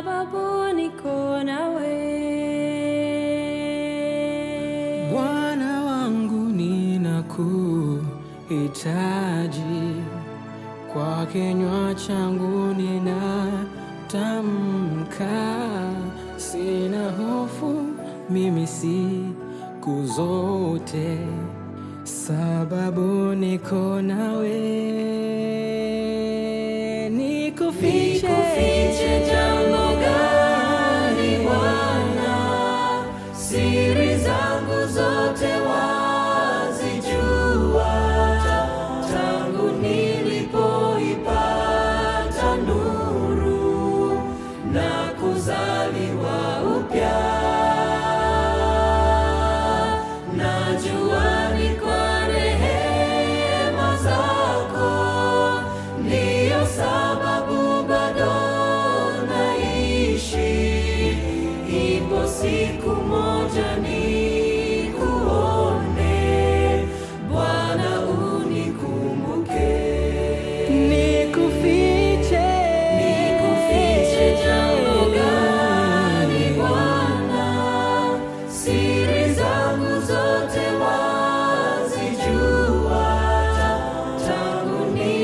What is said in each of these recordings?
sababu niko nawe. Bwana wangu ninakuhitaji, kwa kinywa changu ninatamka, sina hofu mimi siku zote, sababu niko nawe. Nikufiche, Nikufiche jambo gani Bwana? Siri zangu zote wazijua, tangu nilipoipata nuru na kuzaliwa upya. Najua ni kwa rehema zako, ndiyo sababu bado naishi. Ipo siku moja nikuone, Bwana unikumbuke. nikufiche, Nikufiche jambo gani Bwana? Siri zangu zote wazijua, tangu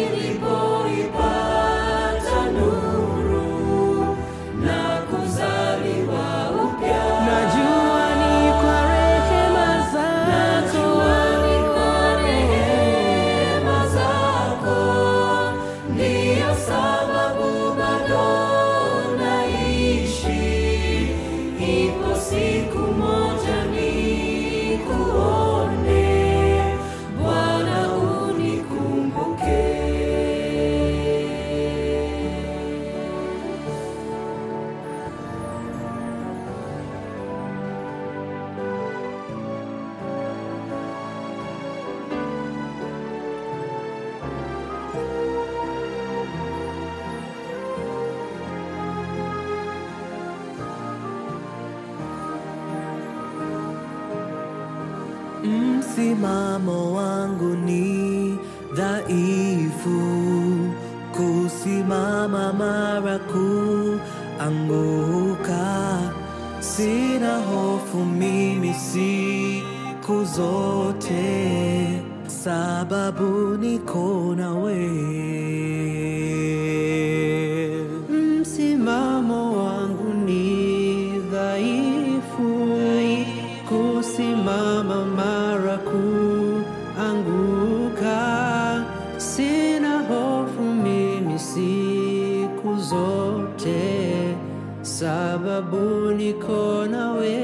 nilipoipata nuru na kuzaliwa upya. najua ni kwa rehema zako. Najua ni kwa rehema zako, ndiyo sababu bado naishi. Ipo siku moja nikuone, Bwana unikumbuke. Msimamo wangu ni dhaifu, kusimama mara kuanguka. Sina hofu mimi siku zote, sababu niko nawe. Msimamo wangu ni dhaifu, kusimama mara kuanguka. Sina hofu mimi siku zote, sababu niko nawe.